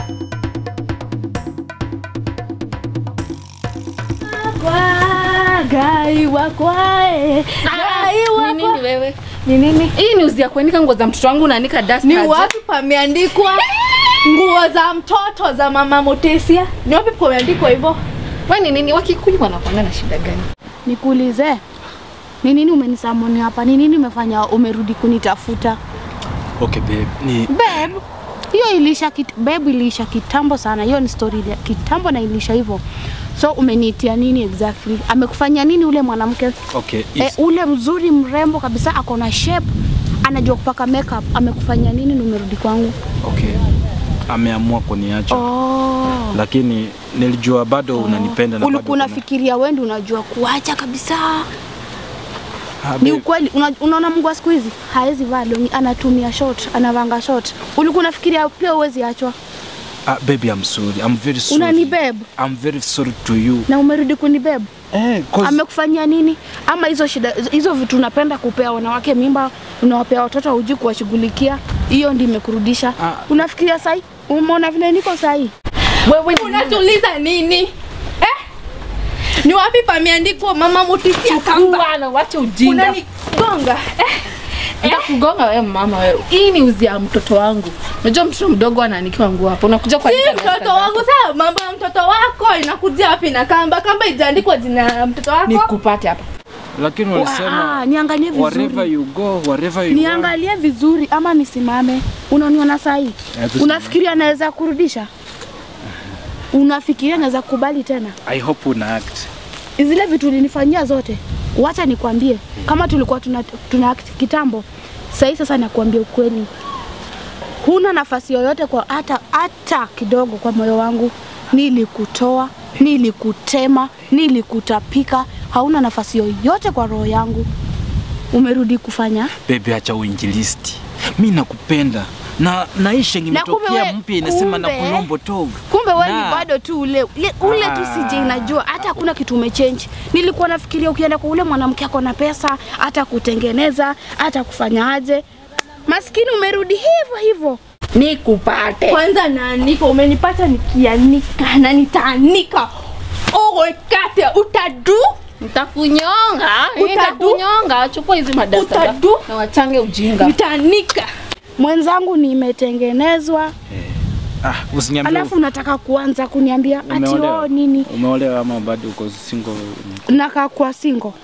Kwa gai wakwae gai Ni nini wakwa wewe? ni nini? Hii ni uzi ya kuanika nguo za mtoto wangu unaanika dust Ni aje? wapi pameandikwa nguo za mtoto za mama Mutesia? Ni wapi pameandikwa hivyo? Wewe ni nini? Wakikuyu wanakuanga na shida gani? Nikuulize, ni nini umenisamoni hapa? Ni nini umefanya umerudi kunitafuta? Okay babe, ni Babe, hiyo ilisha kit, babe iliisha kitambo sana. Hiyo ni story ya kitambo na ilisha hivyo. So umeniitia nini exactly? Amekufanya nini ule mwanamke? okay, E, is, ule mzuri mrembo kabisa, ako na shape, anajua kupaka makeup. Amekufanya nini na umerudi kwangu? okay. Ameamua kuniacha Oh. lakini nilijua bado unanipenda na bado Ulikuwa kuna- unafikiria wewe ndio unajua kuacha kabisa. Ah, Ni babe, ukweli una, unaona Mungu wa siku hizi haezi vaa longi, anatumia short, anavanga short. Ulikuwa unafikiria pia uwezi achwa ah, baby I'm sorry. I'm very sorry. Unani babe? I'm very sorry to you. na umerudi kunibeba. Eh, 'cause- Amekufanyia nini? Ama hizo shida hizo vitu unapenda kupea wanawake mimba, unawapea watoto hujui kuwashughulikia, hiyo ndio imekurudisha. Ah. Unafikiria sahi? Umeona vile niko sahi? Wewe ni Unatuliza nini? Eh? Ni wapi pameandikwa mama Mutesia kamba? Bwana, wacha ujinga. Unanigonga. Eh? Nitakugonga wewe mama wewe. Hii ni uzi ya mtoto wangu. Unajua mtoto mdogo anaanikiwa nguo hapo. Unakuja kwa Si mtoto wangu sawa, mambo ya mtoto wako inakuja wapi na kamba? Kamba ijaandikwa jina la mtoto wako? nikupate hapa. lakini Ah, walisema niangalie wherever vizuri. you go, wherever you Niangalie vizuri ama nisimame. Unaniona sahi? Eh, tusimame. Unafikiria naweza kurudisha? Unafikiria naweza kukubali tena? I hope una act. zile vitu ulinifanyia zote, wacha nikwambie, kama tulikuwa tuna, tuna act kitambo, sahii sasa nakuambia ukweli, huna nafasi yoyote kwa hata hata kidogo kwa moyo wangu. Nilikutoa, nilikutema, nilikutapika, hauna nafasi yoyote kwa roho yangu. Umerudi kufanya Baby, acha uinjilisti. Mi nakupenda na naisha Na kumbe imetokea we- mpya inasema na kumbe- kulombo tovu. kumbe wewe ni Na- bado tu ule ule, ule tu Ah. sije inajua hata hakuna kitu umechange. Nilikuwa nafikiria ukienda kwa ule mwanamke ako na pesa, hata kutengeneza, hata kufanya aje. Maskini umerudi hivyo hivyo. Nikupate. Kwanza naanika, umenipata nikianika na nitaanika. Owe kate utadu Nitakunyonga. Utadu. Nitakunyonga. Chukua hizi madasta Utadu. na wachange ujinga. nitaanika. Mwenzangu nimetengenezwa, Ah, usiniambie alafu unataka kuanza kuniambia ati umeolewa. oh nini Umeolewa ama bado uko single? nakaa kwa single.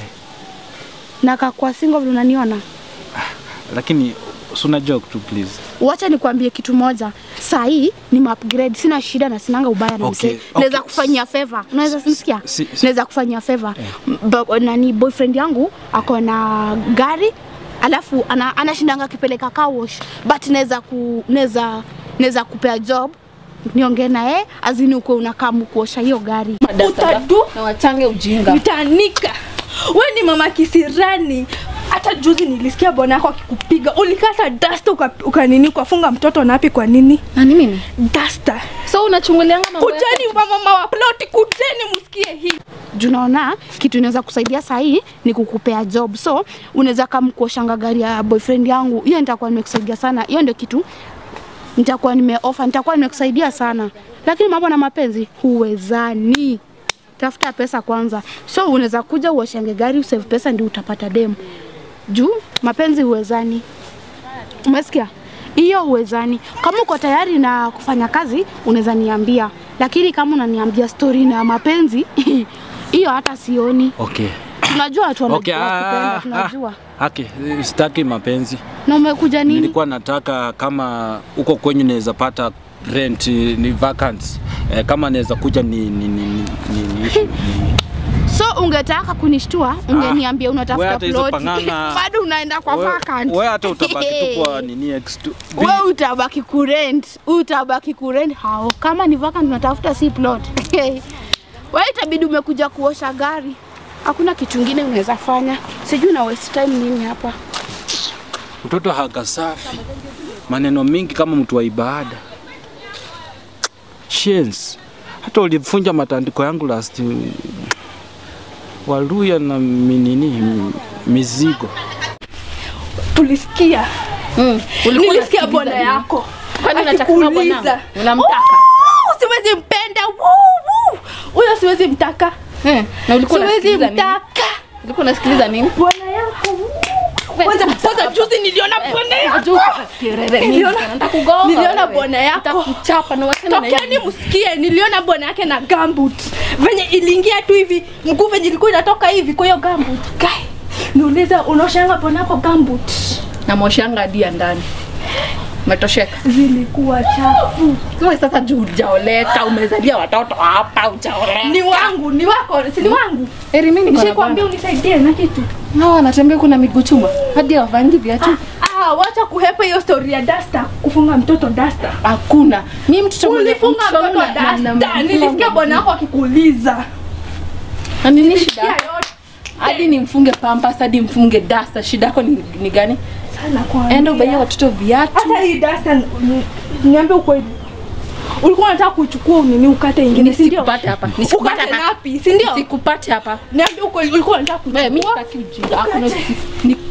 Nakaa kwa single vile unaniona. Lakini suna joke tu please. Wacha nikwambie kitu moja, saa hii ni upgrade, sina shida na sinanga ubaya na Okay, mzee. Naweza okay. kufanyia favor, unaweza kunisikia? si- si- Naweza kufanyia favor. Ba- Nani boyfriend yangu ako na gari alafu ana, anashindanga akipeleka car wash but naweza ku naweza naweza kupea job niongee na yeye azini uko unakaa kuosha hiyo gari. Madasta Utadu. na wachange ujinga. Nitaanika. We ni mama kisirani. Hata juzi nilisikia bwana yako akikupiga, ulikata dasta uka, ukanini ukafunga mtoto napi? Kwa nini Nani mimi? dasta? So unachungulianga mambo yako? Kujeni mama wa ploti, kujeni msikie hii. Juu naona kitu inaweza kusaidia saa hii ni kukupea job, so unaweza kama kuoshanga gari ya boyfriend yangu, hiyo nitakuwa nimekusaidia sana. Hiyo ndio kitu nitakuwa nimeofa, nitakuwa nimekusaidia sana, lakini mambo na mapenzi huwezani. Tafuta pesa kwanza, so unaweza kuja uoshange gari usave pesa, ndio utapata demu. Juu mapenzi huwezani, umesikia? Hiyo huwezani. Kama uko tayari na kufanya kazi, unaweza niambia, lakini kama unaniambia story na mapenzi hiyo hata sioni. Okay. Tunajua watu Okay, wanajua kupenda, ah, tunajua. ah, okay. Sitaki mapenzi. Na umekuja nini? Nilikuwa nataka kama uko kwenyu naweza pata rent ni vacancy. Eh, kama naweza kuja ni ni ni ni, ni, ni, ni. So ungetaka kunishtua, ungeniambia wewe unatafuta hata hizo plot. pang'ang'a- Bado unaenda kwa Wewe- vacant. Wewe hata utabaki tu kwa nini ex tu. Wewe utabaki kurent, utabaki kurent hao. Kama ni vacant unatafuta si plot. Wewe itabidi umekuja kuosha gari. Hakuna kitu kingine unaweza fanya. Sijui na waste time nini hapa. Mtoto haka safi, maneno mingi kama mtu wa ibada. Shens, hata ulifunja matandiko yangu last Waluya na minini mizigo. Tulisikia Mm. Ulikuwa nilisikia unasikiliza bwana nini? yako Kwani unataka kama akikuuliza. bwanangu? Unamtaka? Oh, siwezi mpenda. Woo, woo. Huyo siwezi mtaka. Eh, na ulikuwa Siwezi unasikiliza nini? mtaka. Ulikuwa unasikiliza nini? Bwana yako. woo. Kwanza kwanza juzi niliona bwana yako. Ajua kelele mingi Niliona- sana. Nitakugonga niliona wewe. bwana yako. Nitakuchapa na wachana na Tokeni hivi. msikie, niliona bwana yake na gambut venye iliingia tu hivi, mguu venye ilikuwa inatoka hivi kwa hiyo gambut. Kai, niuliza unaoshanga bwana yako gambut Na moshanga hadi ya ndani. Umetosheka. zilikuwa chafu. Wewe sasa juu hujaoleka, umezalia watoto hapa hujaoleka. Ni wangu, ni wako, si ni wangu. Eri mimi niko na Nishakwambia unisaidie na kitu. bwana. Hawa wanatembea kuna miguu chuma. Hadi hawavangi viatu. Ah, wacha kuhepa hiyo story ya dasta, kufunga mtoto dasta. Hakuna. Mimi mtoto mwenye Ulifunga mtoto mtoto na- na- na- dasta. Nilisikia bwana wako akikuuliza. Na nini Nilisikia shida? yote Hadi nimfunge pampas, hadi mfunge dasta. Shida yako ni, ni gani? sana kwa. Enda ubaie watoto viatu. Hata hii dasta ni- niambie ukweli. Ulikuwa unataka kuchukua unini ukate ingine, si ndio? Nisikupate hapa. Nisikupate Ukate hapa. ngapi, si ndio? Nisikupate hapa. Niambie ukweli ulikuwa unataka Wewe mimi kuchukua. sitaki ujinga. Hakuna usi- ni